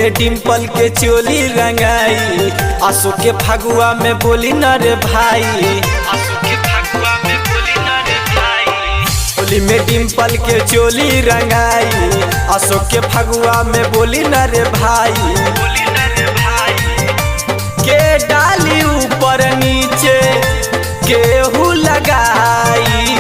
में डिम्पल के चोली रंगाई आसो के फगुआ में बोली न रे भाई आसो के फगुआ में बोली न रे भाई होली में डिम्पल के चोली रंगाई आसो के फगुआ में बोली न रे भाई बोली न रे भाई के डाली ऊपर नीचे केहू लगाई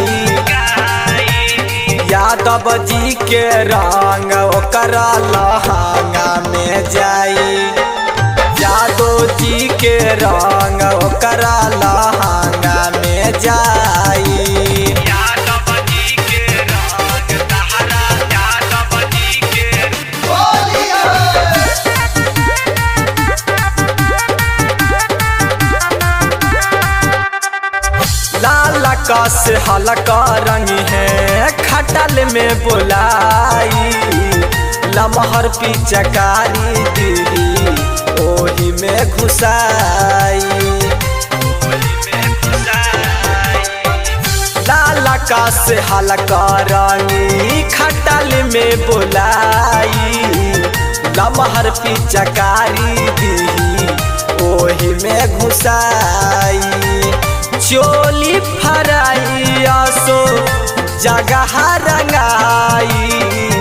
यादव जी के रंग ओकर लहंगा में जाई यादव जी के रंग ओकर लहंगा में जाई यादव जी के रंग तहरा यादव जी के लाल कस हल्का रंग है खटल में बुलाई लमहर पिचकारी दीदी ओही में घुसाई लाल कस हल्का रंगी खटल में बुलाई लमहर पिचकारी दीदी ओही में घुसाई चोली फराई आसो जगह रंगाई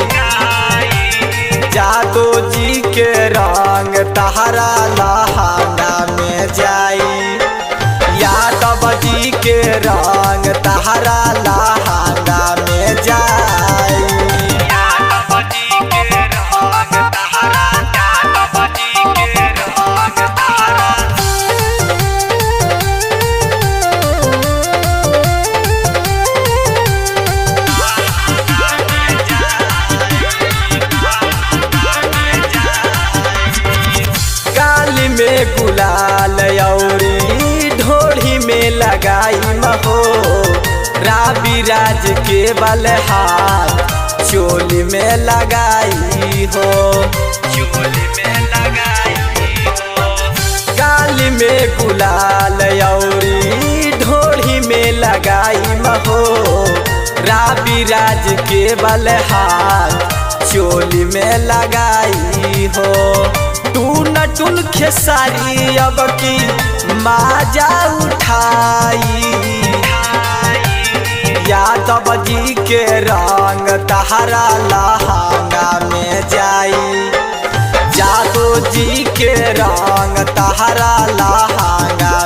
जादो जी के रंग तहरा लहंगा में जाई यादव जी के रंग तहरा लहंगा में जाई यादव जी के रंग तहरा यादव जी के रंग तहरा काली में गुलाल औरी ढोढ़ी में लगाई महो राबी राज के बल हाथ चोली में लगाई हो चोली में लगाई हो काली में गुलाल औरी ढोढ़ी में लगाई महो राबी राज के बल हाथ चोली में लगाई हो टून टून खेसारी अब की माजा उठाई यादव जी के रंग तहरा लहंगा में जाई जादो जी के रंग तहरा लहंगा